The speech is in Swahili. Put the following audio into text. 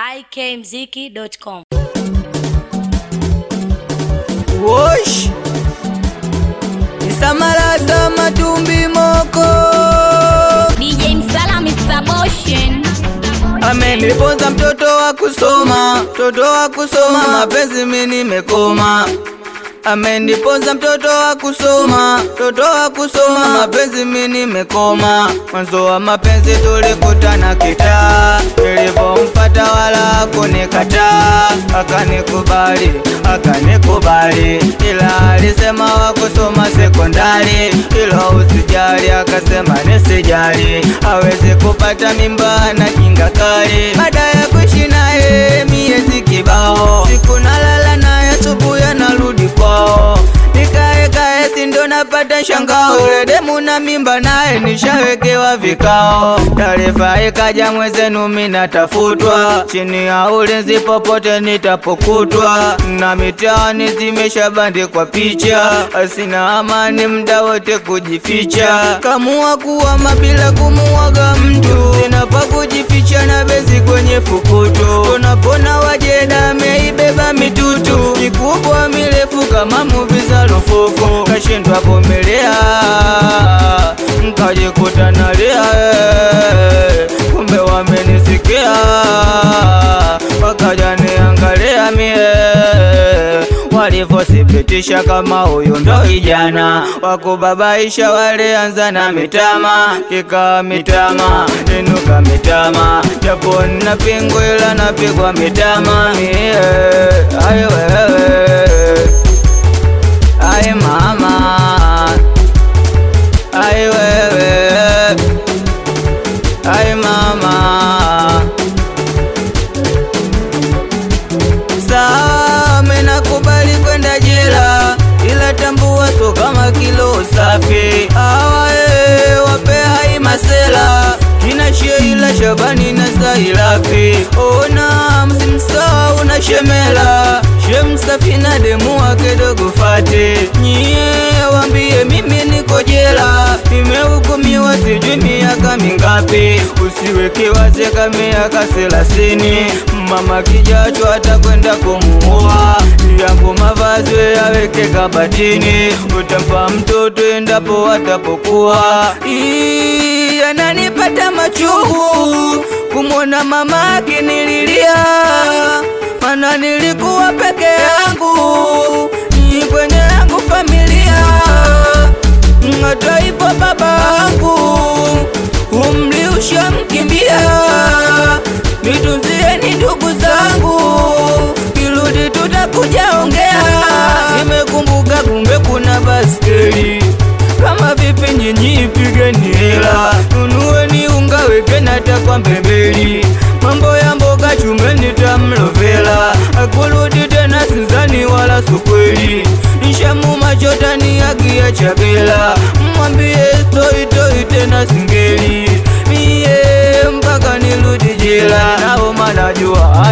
ikmziki.com. Wosh Isamalaza matumbi moko DJ Msala Mr. Motion. ameniponza mtoto wa kusoma, mtoto wa kusoma, mapenzi mimi nimekoma. Ameniponza mtoto wa kusoma, mtoto wa kusoma, mapenzi mimi nimekoma. Mwanzo wa mapenzi tulikutana kitaa, nilipompata wala kunikataa, akanikubali, akanikubali, ila alisema wa kusoma sekondari, ilo usijali, akasema nisijali, hawezi kupata mimba na kinga kali. Baada ya kuishi naye miezi kibao, siku nalala naye, asubuhi anarudi kwao, nikae kae, si ndo napata shangao, yule demu na mimba naye nishawekewa vikao. Taarifa ikaja mwezenu, mimi natafutwa chini ya ulinzi popote nitapokutwa, na mitaani zimeshabandikwa picha, asina amani mda wote kujificha, kamua kuwama bila kumuaga mtu, sina pa kujificha na bezi kwenye fukutu, tunapona wajeda ameibeba mitutu mikubwa mirefu kama muvi za lufufu, kashindwa vumilia nkajikuta nalia, eh, kumbe wamenisikia wakaja niangalia mie walivyothibitisha kama huyu ndo ijana wakubabaisha, walianza na mitama, kika mitama, inuka mitama, japo nina pingu ila napigwa mitama mie, ai wewe, ai mama, ai wewe, ai mama Sawa, menakubali kwenda jela, ila tambua so kama kilo safi. Awae wape hai masela kina Sheila Shabani na Zailafi. Ona msimsahau na Shemela Shemsafi na demu wake dogo Fati. Nyie wambie mimi niko jela, nimehukumiwa sijui miaka mingapi. Usiweke wazeka miaka thelathini, mama kijacho atakwenda kumuoa. Yangu mavazi yaweke kabatini, utampa mtoto endapo atapokuwa. Ii, Yananipata machungu kumwona mama akinililia, mana nilikuwa peke yangu Ni kwenye yangu familia, hata hivyo babangu umri ushamkimbia, nitunzieni ndugu zangu, kirudi tutakuja ongea. Nimekumbuka kumbe kuna baskeli, kama vipi nyinyi pigeni hela, nunueni unga wekeni hata kwa mbembeli, mambo ya mboga chumeni tamlovela, akurudi tena sinzani wala sukweli, nishamu machotani agia chabela, mwambie stoi toi tena singeli mie mpaka nirudi jela, nao manajua